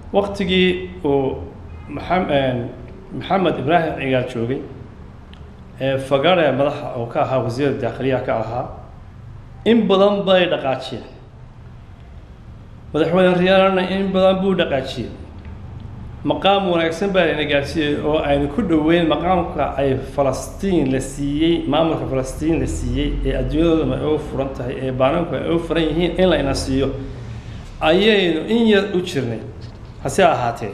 waktigii uu maxam- maxamed ibraahim cigaal joogay ee fagare madaxa oo ka ahaa wasiirda daakhiliyaha ka ahaa in badan bay dhaqaajiyeen madaxweyne riyaalana in badan buu dhaqaajiyey maqaam wanaagsan baa layna gaarsiiyey oo aynu ku dhoweyn maqaamka ay falastiin la siiyey maamulka falastiin la siiyey ee adduunyadooda ay u furan tahay ee baananku ay u furan yihiin in layna siiyo ayaynu in yar u jirnay hase ahaatee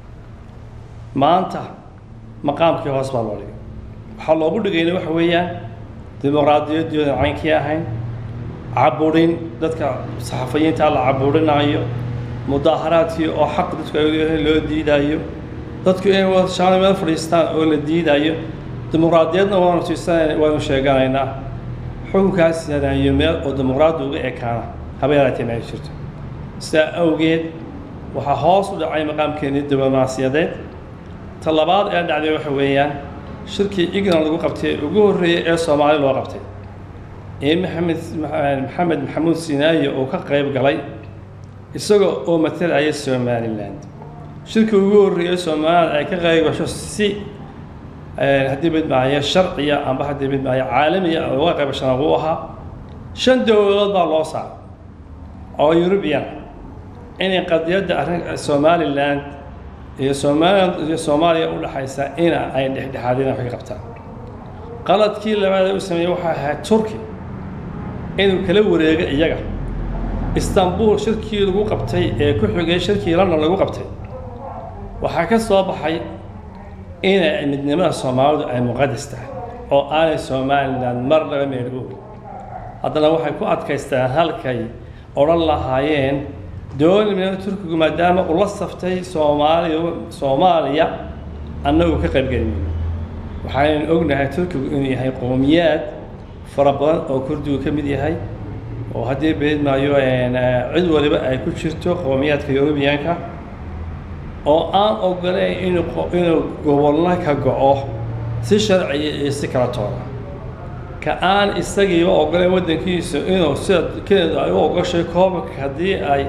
maanta maqaamkii hoos baa loo dhigay waxaa loogu dhigayna waxa weeyaan dimuqraadiyaddoodan caynkii ahayn caburin dadka saxafiyiinta la caburinayo mudaaharaadkii oo xaq dadku ay leeyihiin loo diidayo dadku inay wadashaano meel fadhiistaan oo la diidayo dimuqraadiyadna waanu tiisanayna waanu sheeganaynaa xukunkaas yanayo meel oo dimuqraadi uga ekaana haba yaraatee ma ay jirto sidaa awgeed waxaa hoos u dhacay maqaamkeenii diblomaasiyadeed ta labaad ee dhacday waxa weeyaan shirkii ignan lagu qabtay ugu horreeyey ee soomaali loo qabtay ee maxamed maxamed maxamuud sinaayo uu ka qayb galay isaga oo matalaya somaliland shirkii ugu horreeyey somaliland ay ka qayb gasho si haddii midmaayo sharciya amba haddii midmaayo caalamiya uga qayb gashana uu ahaa shan dowladood baa loo saaray oo eurubian inay qadiyadda arrin somaliland iyo somaliland iyo soomaaliya u dhaxaysa ina ay dhexdhexaadina wax ka qabtaan qaladkii labaad ee u sameeyey waxaa ahayd turki inuu kala wareego iyaga istanbul shirkii lagu qabtay ee ku xigay shirkii london lagu qabtay waxaa ka soo baxay inay midnimada soomaalidu ay muqadas tahay oo aanay somaliland mar laga meel oogin haddana waxay ku adkaystaan halkay odhan lahaayeen dowladnimada turkigu maadaama uu la saftay soomaaliya soomaaliya annagu ka qaybgelinayo waxaynu ognahay turkigu inuu yahay qowmiyaad fara badan oo kurdigu ka mid yahay oo haddii beed maayo cid waliba ay ku jirto qowmiyaadka yurubiyanka oo aan ogoleyn inuu inuu gobolna ka go-o si sharciya iyo si kala toona ka aan isagiiba ogoleyn waddankiisa inuu sida keneda ay u ogoshay koobabka haddii ay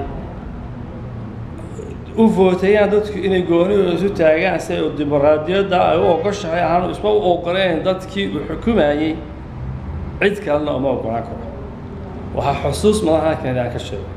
u vootayaan dadku inay goonidooda isu taagaan si ay dimuqraadiyadda ay u ogoshahay aanu isma u ogoleyn dadkii uu xukumayey cid kalena uma ogolaan karo waxaa xusuus madaxa kanada aan ka sheego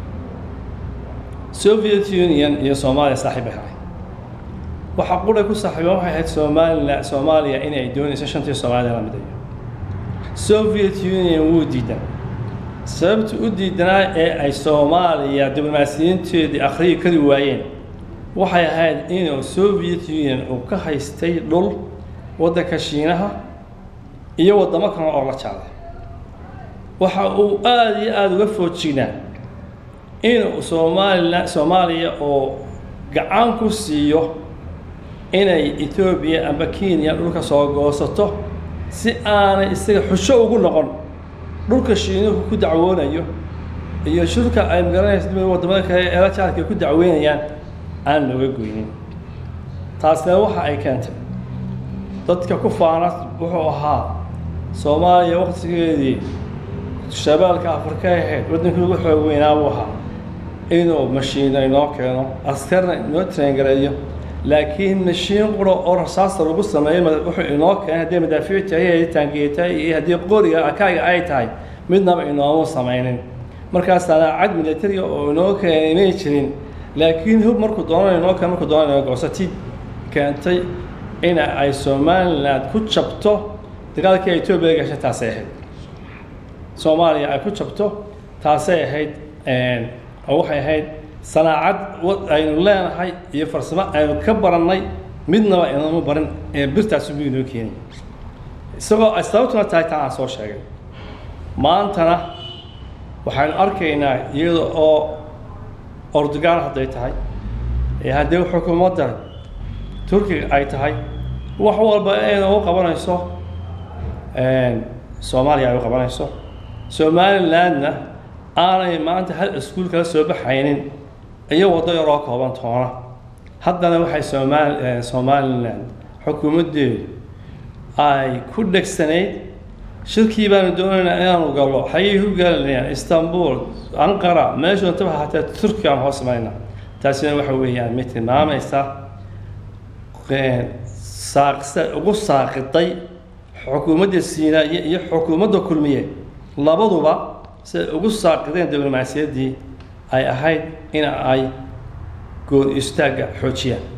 soviet union iyo soomaaliya saaxiib ay ahay waxaa quray ku saaxiibeen waxay ahayd somalilan soomaaliya inay doonayso shantii soomaalida la midayo soviet union wuu diidan sababta u diidanaa ee ay soomaaliya diblomaasiyiinteedii akhriyi kari waayeen waxay ahayd inuu soviet union uu ka haystay dhul waddanka shiinaha iyo waddamo kale oo la jaalay waxa uu aada iyo aada uga foojignaa inuu soomaalila soomaaliya oo gacan ku siiyo inay etoobiya amba kenya dhulka soo goosato si aanay isaga xusho ugu noqon dhulka shiinuhu ku dacwoonayo iyo shirka ay magaranaysa waddamada kale ee la jaalka ku dacweynayaan aan looga goynin taasina waxa ay keentay dadka ku faana wuxuu ahaa soomaaliya waqtigeedii shabeelka afrika ahayd waddankii ugu xoog weynaa buu ahaa inuu mashiino inoo keeno askarna inoo traingareeyo laakiin mashiin qura oo rasaasta lagu sameeyo wuxuu inoo keenay haddii madaafiic tahay haddii taangiye tahay iyo haddii qoriga akaaga ay tahay midnaba inoomu samaynin markaasaana cad militariga oo inoo keenay may jirin laakiin hub markuu doonana inoo keen markuu doonana inoo goosati keentay in ay somaliland ku jabto dagaalkii ay etoobiya gashay taasay ahayd soomaaliya ay ku jabto taasay ahayd oo waxay ahayd sanaacad aynu leenahay iyo farsamo aynu ka barannay midnaba inama barin ee birtaasi buu inoo keenay isagoo ay sababtuna tahay taa aan soo sheegay maantana waxaynu arkaynaa iyada oo ordugaan hadday tahay ee haddii xukuumadda turkiga ay tahay wax walba ayna u qabanayso soomaaliya ay u qabanayso somalilandna aanay maanta hal iskuul kala soo baxaynin iyo waddo yaroo kooban toona haddana waxay somaal somaliland xukuumaddeedu ay ku dhegsanayd shirkii baanu doonaynaa inaanu gallo xayay ku galanayaan istanbul anqara meeshu intaba hataa turkiga aan hoos imanayna taasina waxa weeyaan mid tilmaamaysa saaqsa ugu saaqiday xukuumadda siinaaye iyo xukuumadda kulmiye labaduba siday ugu saaqideen diblomaasiyaddii ay ahayd in ay goor istaagga xoojiyaan